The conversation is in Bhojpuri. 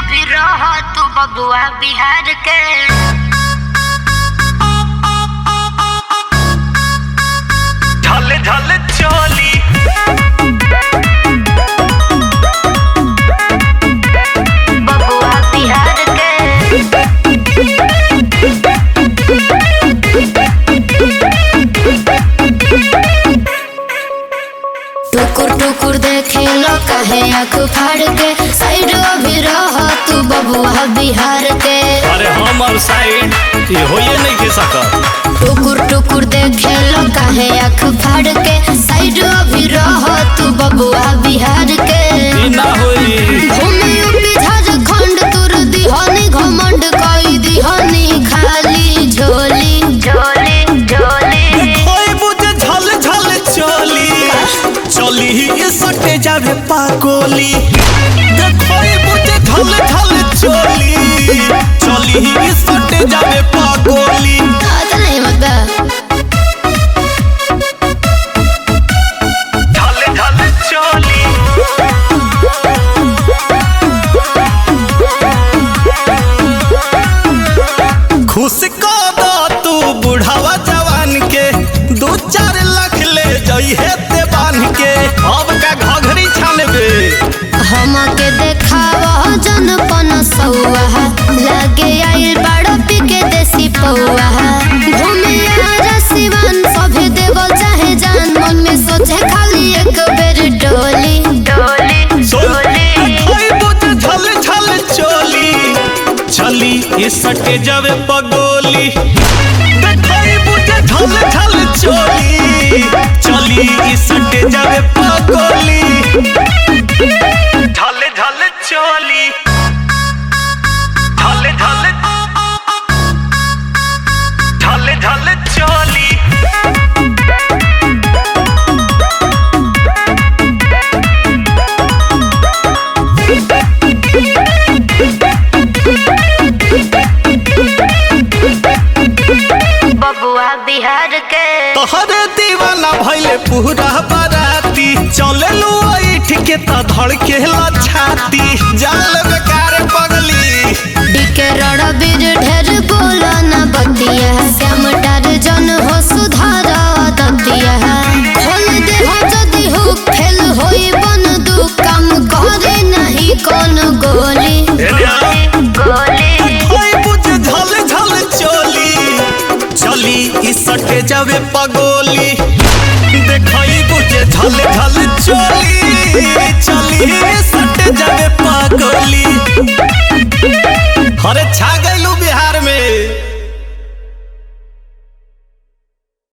भी रह तू बबुआ बिहार के झल झल चोली बबुआ बिहार के टुकुर टुकुर देखे लो कहे आँख फाड़ के साइड भी रह तू बबुआ बिहार के अरे हमर साइड ये होइए नहीं के सकत टुकुर टुकुर देखे लो कहे आँख फाड़ के साइड भी रह तू बबुआ बिहार के ई ना होई घूमे यूपी झारखंड तुर दिहनी घमंड कई दिहनी खाली झोली झोली झोली होई बुझे झल झल चोली चली ही सटे जावे पाकोली देखोई बुझे झल झल चोली चली ही सटे जावे पाकोली आता नहीं मत बा झल झल चोली खुश को दो तू बुढ़ावा जवान के दू चार लाख ले जइहे ते बांध के अब का घघरी छानबे हमके देखाव जनपन सौआ लगे आइल बड़ पिके देसी पौआ घूमे आरा सिवान सभे देवल चाहे जान मन में सोचे खाली एक बेर डोली डोली सोली कोई बुझ झल झल चोली चली ये सटे जावे पगोली देखई बुझ झल झल चोली चली ये सटे जावे पगोली झल झल चोली झल झल झल झल चोली बबुआ बिहार के तोहरे दीवाना भइले पूरा बराती चले लो ऐठ के त धड़के ला छाती जाल बेकार पगली डीके रड़ बीर ढेर बोला न बतिया श्याम डार जन हो सुधार दतिया खोल दे हो जदि हो फेल होई बन दू काम करे नहीं कौन गोली गोली कोई बुझ झल झल चोली चली ई सटे जावे पगोली देखई बुझ झल झल चोली चली ई सटे जावे पगोली अरे छा गइलू